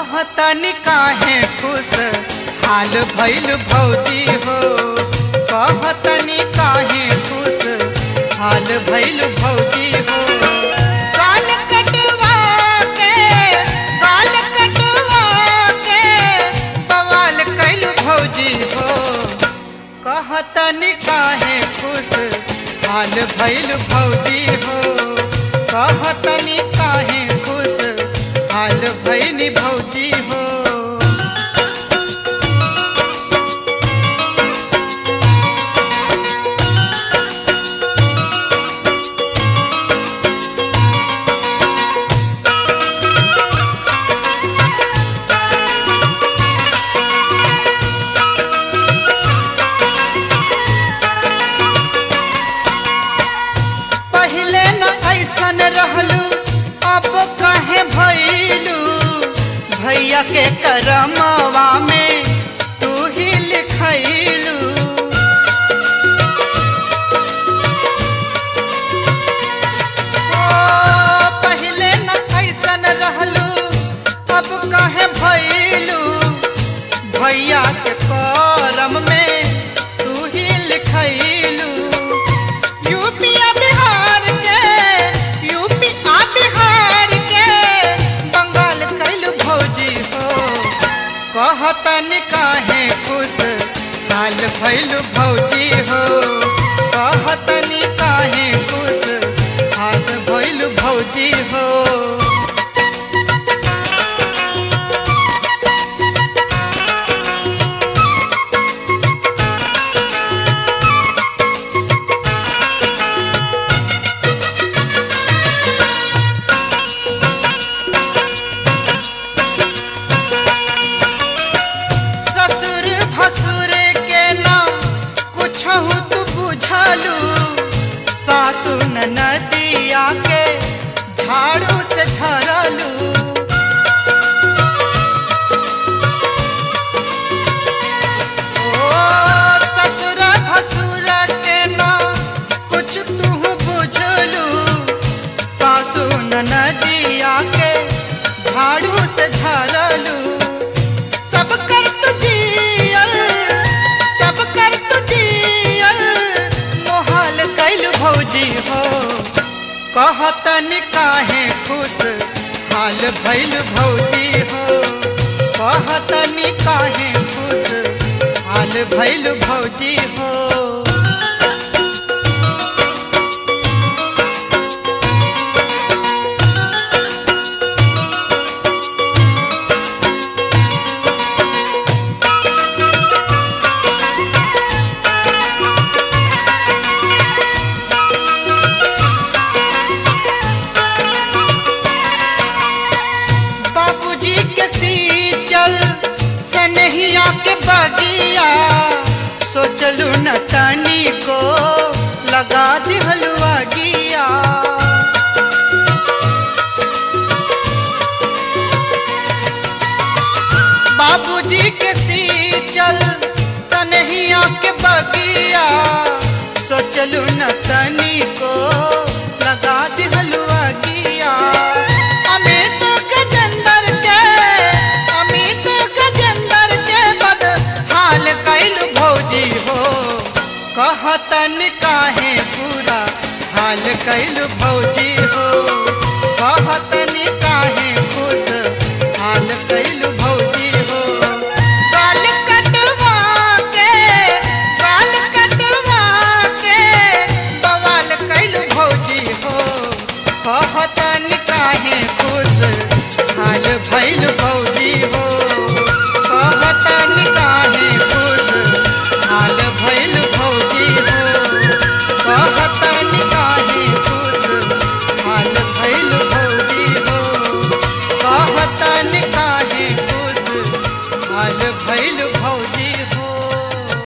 कहतनी काहे खुश हाल भइल भौजी हो कहतनी काहे खुश हाल भइल भौजी हो गाल कटवा के गाल कटवा के बवाल कैल भौजी हो कहतनी काहे खुश हाल भइल भौजी हो कहतनी काहे खुश हाल भइल भौजी हो पहले न ऐसन रहलू अब कहे भैलू भैया के करमवा में तू ही लिखैलू ओ, पहले न ऐसन रहलू अब कहे भैलू भैया के करम में तू ही लिखैलू यूपी आ बिहार के यूपी आ बिहार के बंगाल कैलू भौजी हो कहतन काहे खुश हाल भैलू भौजी हो कहतन काहे खुश हाल भैलू भौजी हो ससुर भसुर के ना कुछ तू बुझलू सासु नदिया के झाड़ू से झरलू ओ ससुर भसुर के ना कुछ तू बुझलू सासु नदिया के झाड़ू से झरलू सब कर तुझियल सब कर तुझियल मोहाल कैल भौजी हो कहतन काहे खुश हाल भैल भौजी हो कहतन काहे खुश हाल भैल भौजी हो बाबूजी के सीचल सनहिया के बगिया सोचलू न तनी को लगा दिहलुआ गिया बाबूजी के सीचल सनहिया के बगिया